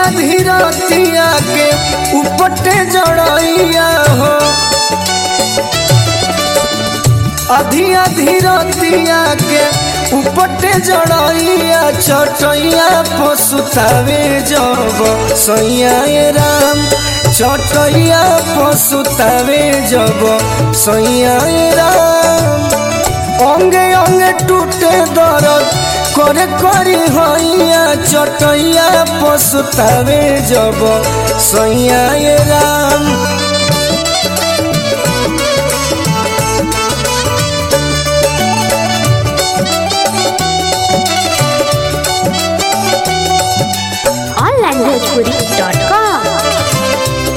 आधी रतिया के उपटे जड़ैया हो आधी आधी रतिया के उपटे जड़ैया चटैया पसुतावे जब सैया ए राम चटैया पसुतावे जब सैया ए राम अंगे अंगे टूटे दर्द करे करी हैया चटैया पसुतावे जब सैया ए राम onlinebhojpuri.com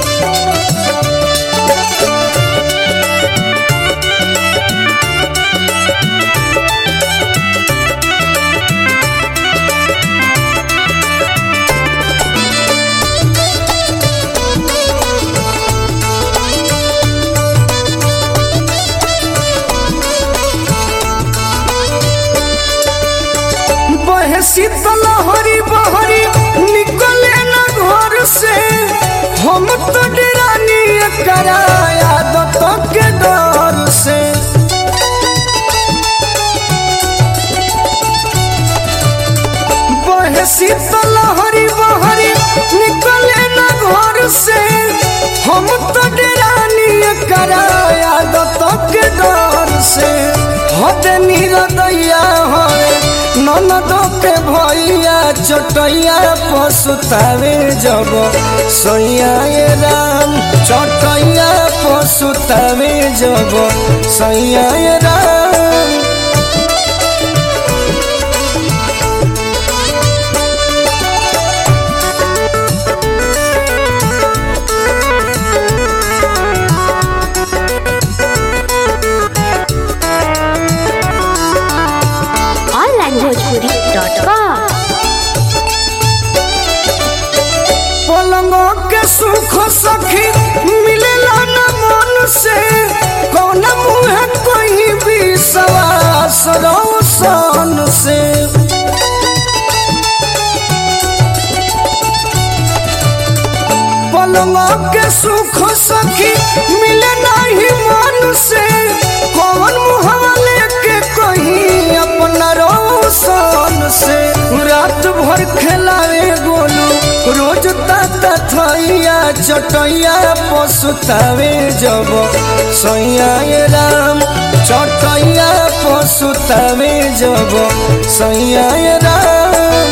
बहे शीतल हरी बहरी निकले न घर से हम तो डरानी कराया दत्त के डर से बहे शीतल हरी बहरी निकले न घर से हम तो डरानी कराया दत्त के डर से हद निरदैया होए ननद के भैया चटैया पसुतावे जब सैया ए राम चटैया पसुतावे जब सैया ए राम onlinebhojpuri.com पलंगो के सुख सखी मिलेला न मन से कौन मुँह कोई भी सवास रोशन से पलंगो के सुख सखी मिले नहीं मन से कौन मुँह लेके कहीं अपना रोशन से रात भर खेलावे गोलू रोज ताता थैया चटैया पसुतावे जब सैया ए राम चटैया पसुतावे जब सैया ए राम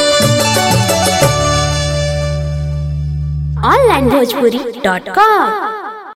onlinebhojpuri.com